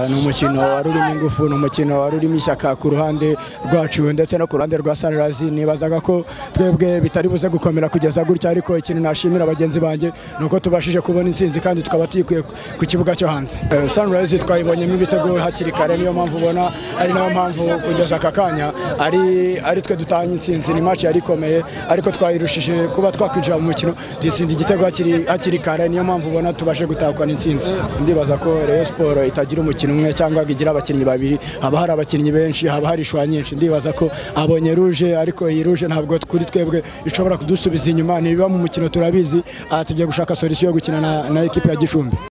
ni umukino wari urimo ingufu ni umukino wari urimo ishyaka ku ruhande rwacu ndetse no ku ruhande rwa Sunrise nibazaga ko twebwe bitari buze gukomera kugeza gutya ariko ikintu nashimira bagenzi banjye ni uko tubashije kubona intsinzi kandi tukaba tuyikuye ku kibuga cyo hanze Sunrise twayibonyemo ibitego hakiri kare niyo mpamvu ubona ari nayo mpamvu kugeza aka kanya ari ari twe dutahanye intsinzi ni match yari ikomeye ariko twayirushije kuba twakwinjira mu mukino dutsinda igitego hakiri hakiri kare niyo mpamvu ubona tubashe gutahukana intsinzi ndibaza ko Rayon Sport itagira umukino umwe cyangwa ngo igire abakinnyi babiri haba hari abakinnyi benshi haba hari ishwa nyinshi ndibaza ko abonye ruje ariko iyi ruje ntabwo kuri twebwe ishobora kudusubiza inyuma ntibiba mu mukino turabizi aha tugiye gushaka solution yo gukina na, na ekipe ya Gicumbi